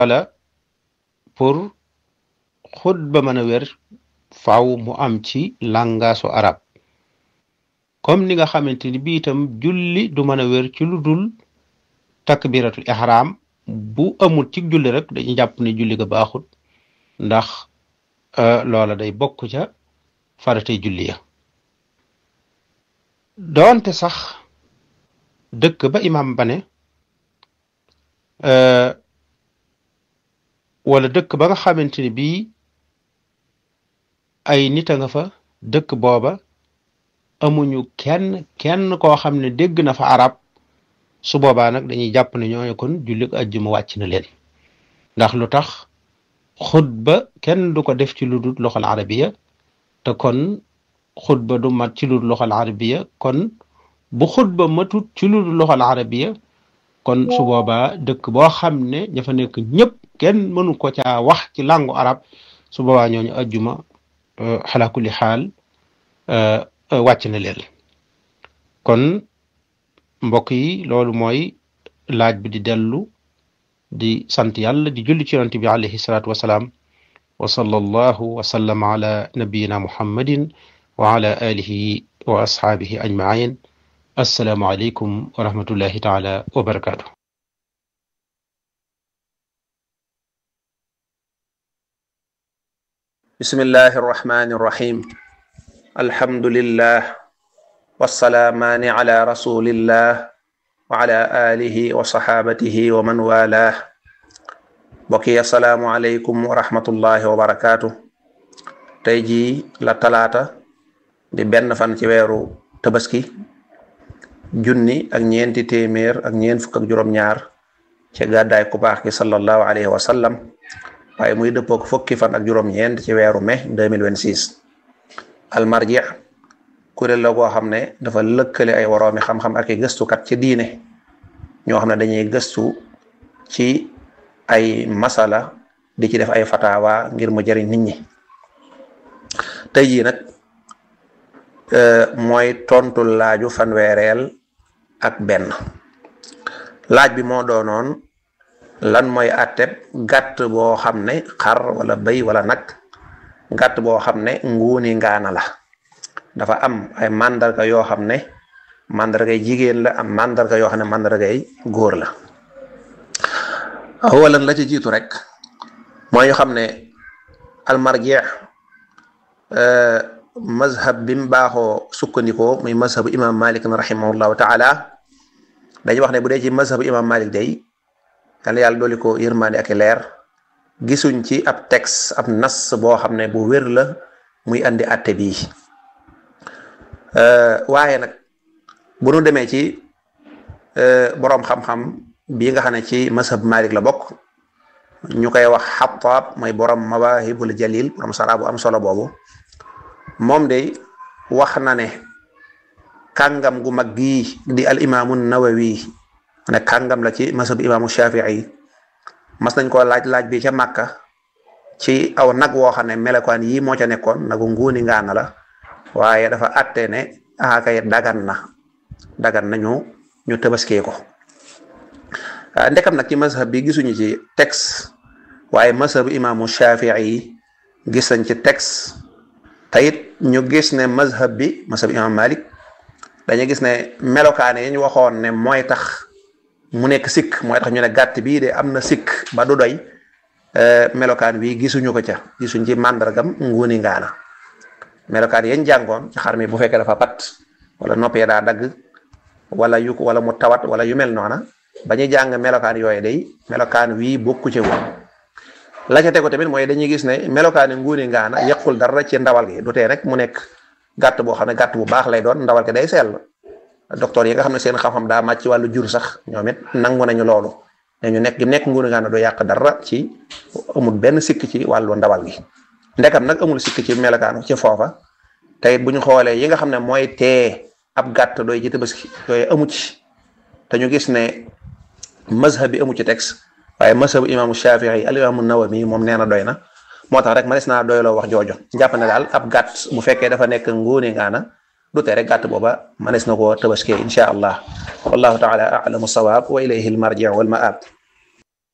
wala pour xutba mën a wér faaw mu am ci langaasu arab comme ni nga xamante ni bi itam julli du mën a wér ci lu dul takbiratul ihram bu amul ci julli rek dañuy jàpp ne julli ga baaxut ndax loola day bokk ca faratay julli ya doonte sax dëkk ba imam ba ne wala dëkk ba nga xamante ni bii ay nit a nga fa dëkk booba amuñu kenn kenn koo xam ne dégg na fa arab su boobaa nag dañuy jàpp ne ñooñu kon julli ajjuma wàcc na leen ndax lu tax xutba kenn du ko def ci lu dul loxol arabiya te kon xutba du mat ci lu dul loxol arabiya kon bu xutba matut ci lu dul loxol arabiya kon su boobaa dëkk boo xam ne ña fa nekk ñëpp kenn mënu ko caa wax ci langu arab su boobaa ñooñu ajjuma xalaa kulli xaal wàcc na leen kon mbokk yi loolu mooy laaj bi di dellu di sant yàlla di julli ci yonent bi alayhi salaatu wasalaam wa sallallahu wa sallama ala nabiyina muhammadin wa ala alihi wa ashaabihi ajmain assalaamu aleykum wa rahmatullahi taala wa barakaatu bismillahi arrahmani irrahim alhamdulillah wassalaamaani ala rasulillah wa ala alihi wa saxaabatihi wa man walah bokki assalaamu aleykum wa rahmatullahi wa barakaatu tey jii la talaata di benn fan ci weeru tabaski junni ak ñeenti téeméer ak ñeent fukk ak juróom-ñaar ci gàddaay ku baax gi sallallahu alayhi wa sallam waaye muy dëppook fukki fan ak juróom-ñeent ci weeru mai 2026 almarji kuréel la goo xam ne dafa lëkkale ay woroomi xam-xam ak i gëstukat ci diine ñoo xam ne dañuy gëstu ci ay masala di ci def ay fatawa ngir mu jëriñ nit ñi tey jii nag mooy tontu laaju fanweereel ak benn laaj bi moo doonoon lan mooy atteb gàtt boo xam ne xar wala bëy wala nag gàtt boo xam ne nguuni ngaana la dafa am ay mandarga yoo xam ne mandargay jigéen la am mandarga yoo xam ne mandargay góor la awalan la ci jiitu rek mooy ñu xam ne almarjeex mazhab bi mu baaxoo sukkandikoo muy mazhabu imam malik rahimahullahu taala dañuy wax ne bu dee ci mazhabu imam malik day yàlla yàlla dooli ko yërmaande ak leer gisuñ ci ab texte ab nas boo xam ne bu wér la muy andi atte bii waaye nag bu nu demee ci boroom xam-xam bii nga xam ne ci mazhab malik la bokk ñu koy wax xataab mooy borom mawahibul jalil borom sara bu am solo boobu moom de wax na ne kàngam gu mag gii di al imaamu nawawi ne kàngam la ci masab imaamu shafii mas nañ koo laaj laaj bi ca màkka ci aw nag woo xam ne melokaan yii moo ca nekkoon nagu nguuni ngaana la waaye dafa atte ne akay dagan na dagan na ñu ñu tëbaskee ko ndekam nag ci mazhab bi gisuñu ci texte waaye mazhab imaamu shafii gis nañ ci texte tayit ñu gis ne mazhab bi mazhab imam malik dañu gis ne melokaane yi ñu waxoon ne mooy tax mu nekk sikk mooy tax ñu ne gàtt bii de am na sikk ba du doy melokaan bi gisuñu ko ca gisuñ ci màndargam nguuni ngaana melokaan yañ jàngoon ci xar mi bu fekkee dafa pat wala noppee daa dagg wala yu wala mu tawat wala yu mel noona ba ñu jàng melokaan yooyu day melokaan wii bokku ci woon la ca tegu tamit mooy dañuy gis ne melokaani nguuni ngaana yàqul dara ci ndawal gi du tee rek mu nekk gàtt boo xam ne gàtt bu baax lay doon ndawal gi day sell docteur yi nga xam ne seen xam-xam daa màcc ci wàllu jur sax ñoom it nangu nañu loolu ne ñu nekk gi nekk nguuni ngaana du yàq dara ci amul benn sikk ci wàllu ndawal gi ndekam nag amul sikk ci melokaanu ci foofa tey bu ñu xoolee yi nga xam ne mooy tee ab gàtt doy ci tabaski yooyu amu ci te ñu gis ne mazhab bi amu ci texte waaye mazhabu imaamu Shafii al imaamu Nawawi moom nee na doy na moo tax rek ma des naa doyloo wax joojo jàpp ne daal ab gàtt bu fekkee dafa nekk nguuni ngaana du tee rek gàtt booba manes na koo tabaskee insha allah wallahu taala alamu sawaab wa ilayhi almarji wal maab